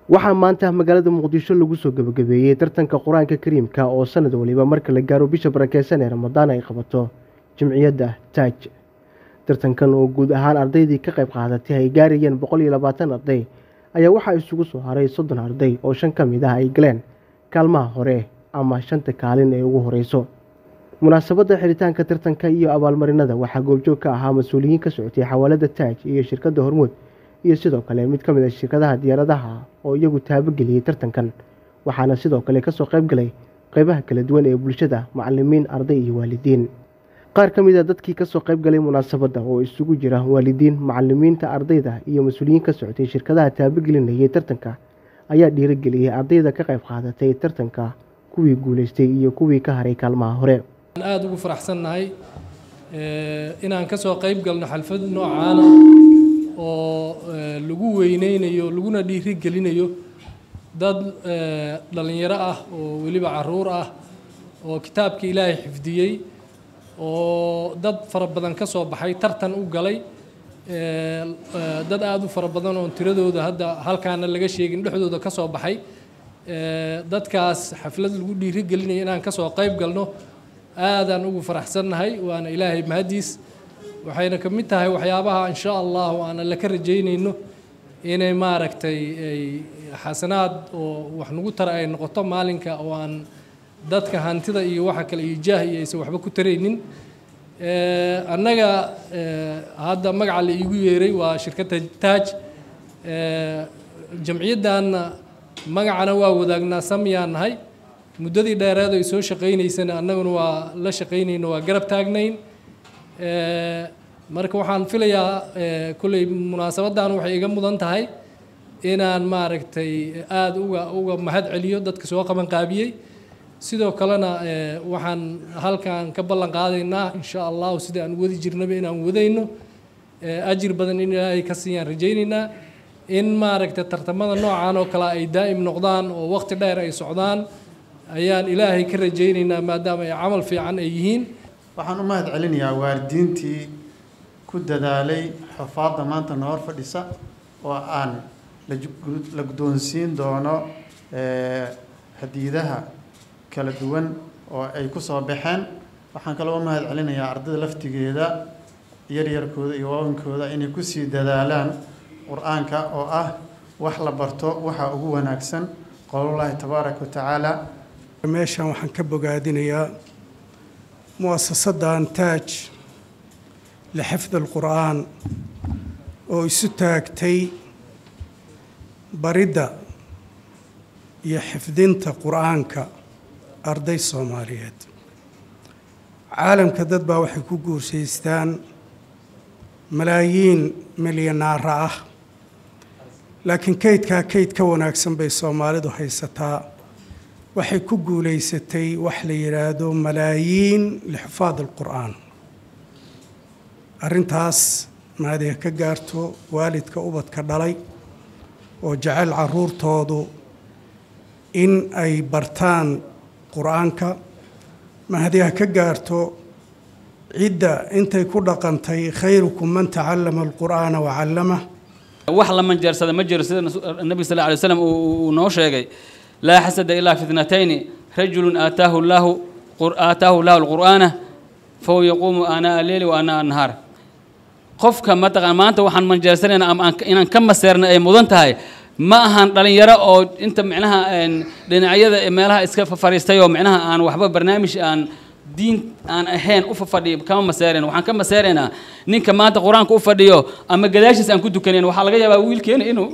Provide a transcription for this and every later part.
waxaa maanta magaalada muqdisho lagu soo gebagabeeyey tartanka qur-aanka kariimka oo sanad waliba marka la gaaro bisha barakeysan ee ramadaan ay qabato jimciyadda taaj tartankan oo guud ahaan ardaydii ka qayb qaadatay ay gaarayeen boqol iyo labaatan arday ayaa waxaa isugu soo haray soddon arday oo shan ka mid ah ay galeen kaalmaha hore ama shanta kaalin ee ugu horeyso munaasabadda xiritaanka tartanka iyo abaalmarinada waxaa goobjoog ka ahaa mas-uuliyiin ka socotay xawaalada taaj iyo shirkadda hormuud iyo sidoo kale mid ka mid a shirkadaha diyaaradaha oo iyagu taabageliyey tartankan waxaana sidoo kale kasoo qayb galay qeybaha kala duwan ee bulshada macalimiin arday iyo waalidiin qaar ka mid a dadkii kasoo qayb galay munaasabadda oo isugu jira waalidiin macalimiinta ardayda iyo mas-uuliyiin ka socotay shirkadaha taabagelinayay tartanka ayaa dhiirageliyey ardayda ka qayb qaadatay tartanka kuwii guuleystay iyo kuwii ka haray kaalmaha hore aada ugu faraxsannahay inaan kasoo qayb galno xalfad noocaana oo lagu weyneynayo laguna dhiirigelinayo dad dhalinyaro ah oo weliba caruur ah oo kitaabka ilaahay xifdiyey oo dad fara badan ka soo baxay tartan u galay dad aada u fara badan oon tiradooda hadda halkaana laga sheegin dhexdooda ka soo baxay dadkaas xaflad lagu dhiirigelinayo inaan kasoo qayb galno aadaan ugu faraxsannahay waana ilaahay mahadiis waxayna ka mid tahay waxyaabaha insha allahu aan alle ka rajaynayno inay maaragtay ay xasanaad oo wax nagu tara ay noqoto maalinka oo aan dadka hantida iyo waxa kale iyo jaah iyo aysan waxba ku taraynin annaga hadda magaca la iigu yeeray waa shirkadda taaj jamciyaddanna magacana waa wadaagnaa samyaan nahay muddadii dheereed ay soo shaqaynaysana annaguna waa la shaqaynayno waa garab taagnayn marka waxaan filayaa kolley munaasabaddan waxay iga mudan tahay inaan maaragtay aada uga uga mahad celiyo dadka soo qaban qaabiyey sidoo kalena waxaan halkan ka ballan qaadaynaa insha allahu sida aan wadi jirnaba inaan wadayno ajir badan in ilaahay ka siiyaan rajaynaynaa in maaragtay tartamada noocan oo kale ay daa'im noqdaan oo waqti dheer ay socdaan ayaan ilaahay ka rajaynaynaa maadaama ay camal fiican ay yihiin waxaan u mahad celinayaa waalidiintii ku dadaalay xufaadda maanta na hor fadhisa oo aan la guddoonsiin doono hadiidaha kala duwan oo ay ku soo baxeen waxaan kaloo u mahad celinayaa ardayda laftigeeda yaryarkooda iyo waawankooda inay kusii dadaalaan qur-aanka oo ah wax la barto waxa ugu wanaagsan qowlullaahi tabaaraka wa tacaala meeshan waxaan ka bogaadinayaa muasasaddan taaj lixifdi alqur'aan oo isu taagtay baridda iyo xifdinta qur'aanka arday soomaaliyeed caalamka dad baa waxay ku guursaystaan malaayiin milyanaara ah laakiin kaydkaa kayd ka wanaagsan bay soomaalidu haysataa waxay ku guulaysatay wax la yidhaahdo malaayiin lixufaad alqur'aan arrintaas maadiga ka gaarto waalidka ubadka dhalay oo jecel caruurtoodu in ay bartaan qur-aanka mahadiha ka gaarto cidda intay ku dhaqantay khayrukum man tacallama alqur'aana wacallamah wax la manjeersada ma jiro sida nabiga sal lla lay slam uu noo sheegay laa xasada ilaa fitnatayni rajulu aataahu llahu aataahu llahu alqur'aana fahuwa yaquumu aanaa alleeli wa aanaa annahaar qofka mataqaan maanta waxaan manjeersanayna ama inaan ka maseerna ay mudan tahay ma ahan dhalinyaro oo inta micnaha dhinacyada meelaha iska fariistay oo micnaha aan waxba barnaamij aan diin aan ahayn u fadhiyo kama maseerayna waxaan ka maseeraynaa ninka maanta qur-aanka u fadhiyo ama gadaashiis aan ku dukanayn waxaa laga yaabaa wiilkeena inuu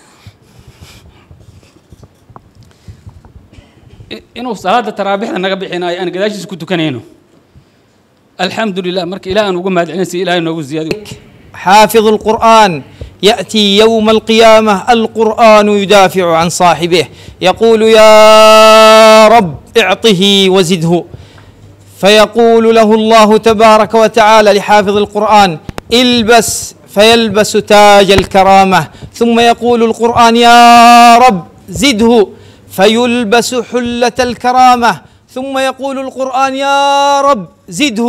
inuu salaada taraabixda naga bixinayo aan gadaashiisa ku tukanayno alxamdu lilah marka ilaah aan ugu mahad celinaysa ilahay noogu ziyaadiyo حافظ القرآن يأتي يوم القيامة القرآن يدافع عن صاحبه يقول يا رب اعطه وزده فيقول له الله تبارك وتعالى لحافظ القرآن البس فيلبس تاج الكرامة ثم يقول القرآن يا رب زده فيلبس حلة الكرامة ثم يقول القرآن يا رب زده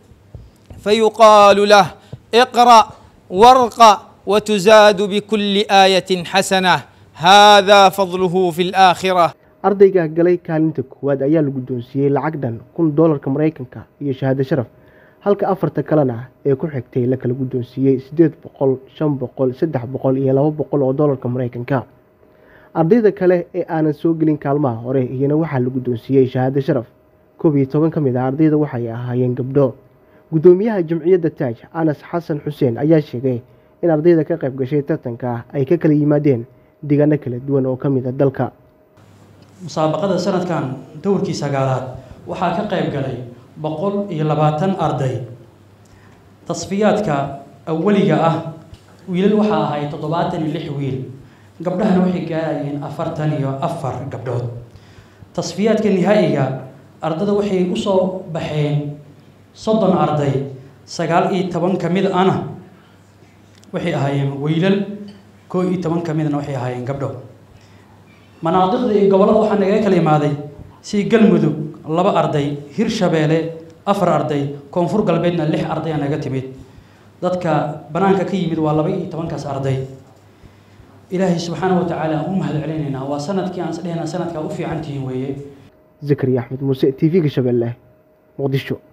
فيقال له اقرأ وارق وتزاد بكل آية حسنة هذا فضله في الآخرة ardayga galay kaalinta koowaad ayaa la guddoonsiiyey lacag dhan kun doolarka maraykanka iyo shahaado sharaf halka afarta kalena ee ku xigtay la kala guddoonsiiyey siddeed boqol shan boqol saddex boqol iyo laba boqol oo doolarka maraykanka ardayda kale ee aanan soo gelin kaalmaha hore iyana waxaa la guddoonsiiyey shahaado sharaf koob iyo toban ka mid ah ardayda waxay ahaayeen gabdho guddoomiyaha jamciyadda taaj anas xasan xuseen ayaa sheegay in ardayda ka qayb gashay tartanka ay ka kala yimaadeen deegaano kala duwan oo ka mid a dalka musaabaqada sanadkan dowrkii sagaalaad waxaa ka qayb galay boqol iyo labaatan arday tasfiyaadka awaliga ah wiilal waxaa ahay toddobaatan iyo lix wiil gabdhahana waxay gaarayeen afartan iyo afar gabdhood tasfiyaadka nihaa'iga ardada waxay usoo baxeen soddon arday sagaal iyo toban ka mid ana waxay ahaayeen wiilal koo iyo toban ka midna waxay ahaayeen gabdho manaadiqda iyo gobollada waxaa nagaga kala imaaday si galmudug laba arday hirshabeelle afar arday koonfur galbeedna lix arday aa naga timid dadka banaanka ka yimid waa laba iyo tobankaas arday ilaahay subxaana wa tacaala aan u mahad celinaynaa waa sanadkii aan isdhehnaa sanadkaa u fiican tihiin weeye zakariya axmed muuse t v-ga shabeelle muqdisho